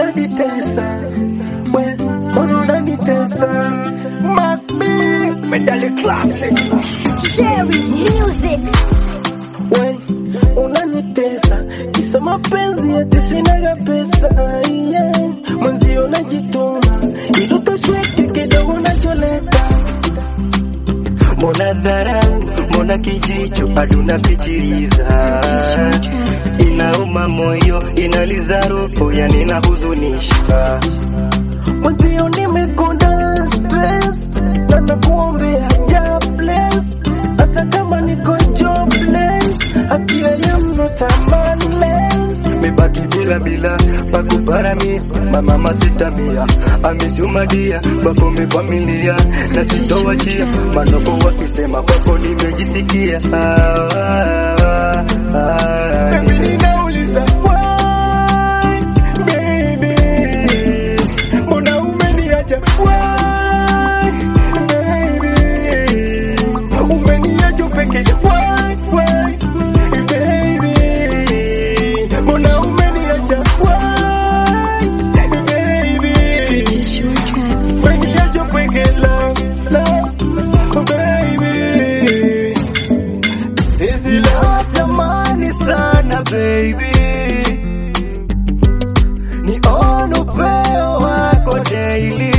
unanitesa we mbona unanitesa Macbi medali classic Cherry Music. we unanitesa kisa mapenzi ati sinaga pesa yeah. mwenzio najituma ili utosheke kidogo nacholeta mbona dharau mbona kijicho bado napitiliza inauma moyo inaliza roho yani inahuzunisha mwenzio nimekonda stress na nakuombea ja bless hata kama niko jobless akila ya not a manless mebaki bila bila pakuparamia mamama sitamia amisumadia kwako mekwamilia na sitowachia manoko wakisema kwako nimejisikia ah, ah, ah, Baby, ninauliza why, baby? Mbona umeniacha why, baby? Umeniacha peke why, why, baby? Mbona umeniacha why, baby? Umeniacha peke love, love, baby. Hizi leo tamani sana baby, ni on upeo wako daily,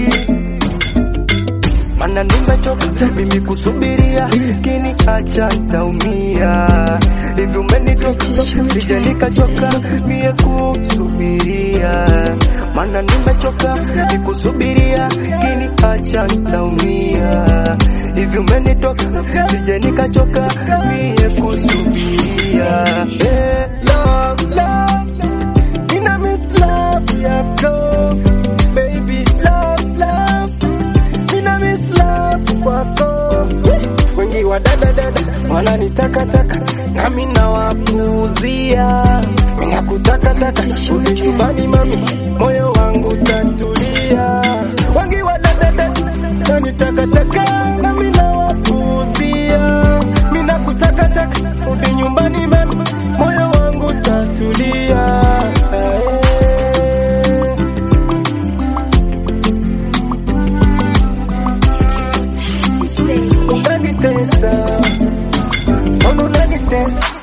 mana nimechoka mimi kusubiria, kini acha ntaumia. Hivi umenitoka sija nikachoka mie kusubiria, mana nimechoka nikusubiria, kini acha ntaumia. Hivi umenitoka sija nikachoka mie kusubiria. Hey, love, love, Nina miss love yako baby love love Nina miss love kwako wengi wa dada dada wananitakataka nami nawapuuzia ninakutakataka uje nyumbani mami moyo wangu tatulia wengi wa dada dada wananitakataka nami nawapuuzia minakutakataka uje nyumbani mami moyo wangu tatulia eh. unanitesa mbona unanitesa